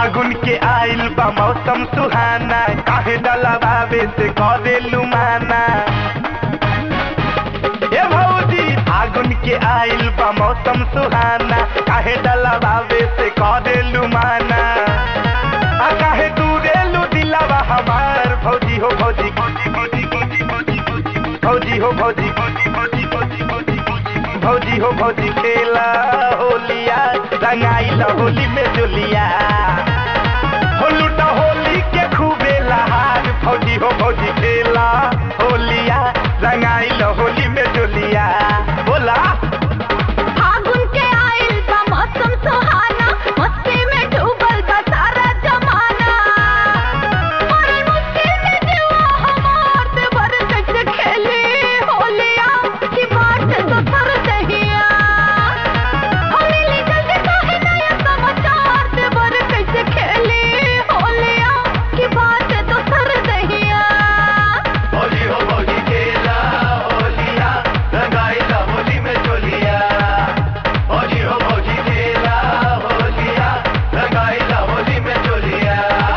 फागुन के आइल बा मौसम सुहाना काहे डलवावे से करे लुमाना ए भौजी फागुन के आइल बा मौसम सुहाना काहे डलवावे से करे लुमाना आ काहे दूरे लू दिलावा हमार भौजी हो भौजी भौजी भौजी भौजी भौजी भौजी भौजी हो भौजी भौजी भौजी भौजी भौजी भौजी भौजी हो भौजी खेला होलिया रंगाइल होली में जुलिया हो लूटा होली के खूबे लहार भौजी हो भौजी खेला होलिया रंगाइल होली में जुलिया बोला फागुन के आइल बा मौसम सुहाना मस्ती में डूबल बा सारा जमाना और मुश्किल में जीवा हमार देवर कैसे खेली होलिया की बात तो सर दहिया हम मिली जल्दी काहे नया समाचार देवर कैसे खेली होलिया की बात तो सर दहिया होली हो भौजी खेला होलिया रंगाइल होली में जुलिया होली हो भौजी खेला होलिया रंगाइल होली में जुलिया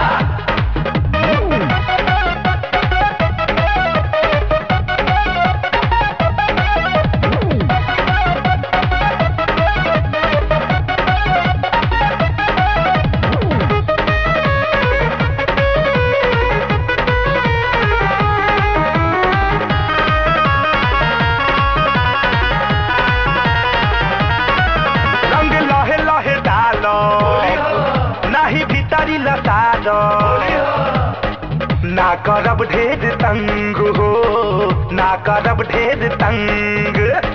रंग लहे लहे डालो नाही भीतरी लसालो ना करब ढेर तंग हो ना करब ढेर तंग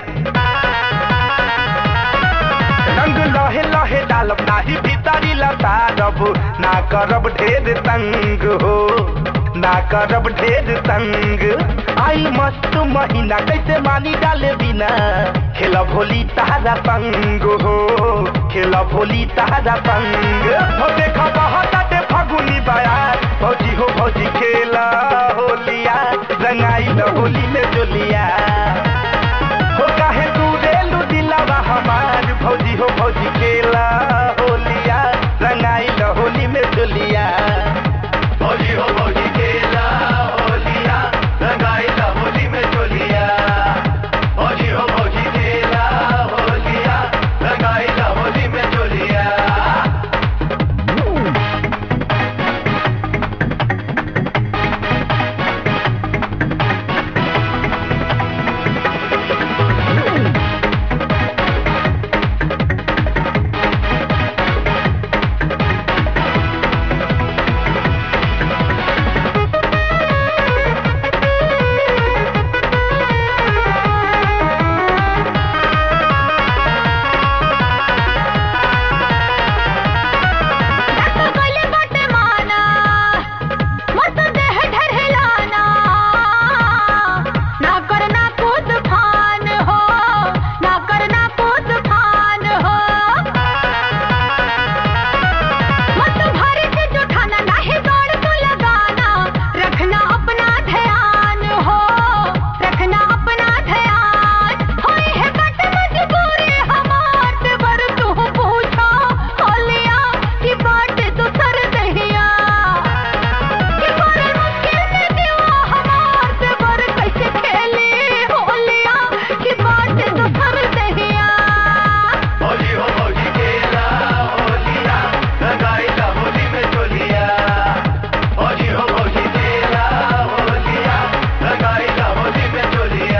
रंग लहे लहे डालब नाही भीतरी लसालब ना करब ढेर तंग हो ना करब ढेर तंग आई मस्त महीना कैसे मानी डाले बिना खेला भोली तारा संग हो खेला भोली तारा संग हो देखा बहताटे फगुनी बयार भौजी हो भौजी खेला होलिया रंगाई होली में जोलिया हो काहे दूरे लू दिलावा हमार भौजी हो भौजी खेला होलिया रंगाई होली में जोलिया भौजी हो भौजी खेला होलिया रंगाई होली में जोलिया भौजी हो भौजी खेला होलिया रंगाई होली में जोलिया रस गले बटे माना मत देह ढरहलाना ना करना कूद फान हो ना करना कूद फान हो मत भारी से जुठाना नाही दौड़ तू लगाना रखना अपना ध्यान हो रखना अपना ध्यान होई है कट मजबूरी हमार देवर तू पूछो होलिया की बात तो सर दहिया कि बड़े मुश्किल में दिवा हमार देवर कैसे खेली होलिया की बात तो सर दहिया होली हो भौजी खेला होलिया रंगाई होली में जोलिया होली हो भौजी खेला होलिया रंगाई होली में जोलिया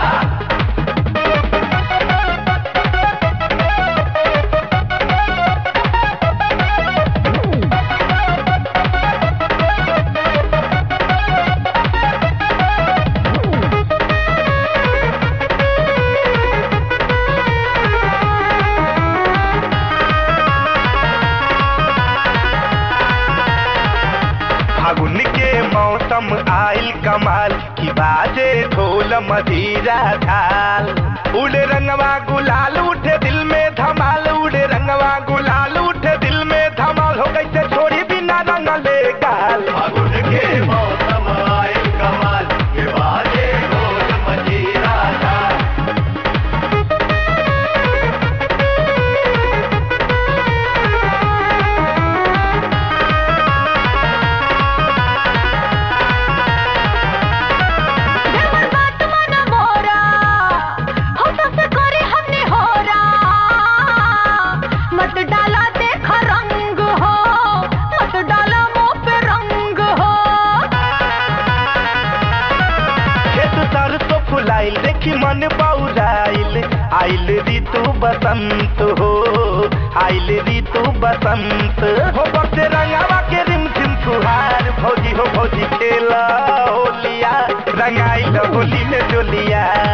फागुन के मौसम आइल कमाल की बाजे ढोल मदीरा थाल उड़े रंगवा गुलाल उठे दिल में धमाल उड़े रंगवा गुलाल उठे दिल में धमाल हो कैसे छोड़ी बिना रंग ले गाल फागुन के मौसम आइल कमाल की बाजे ढोल मदीरा थाल आइल ऋतु बसंत हो आइल ऋतु बसंत हो बसे रंगावा के रिम झिम फुहार भौजी हो भौजी खेला होलिया रंगाइल होली में जोलिया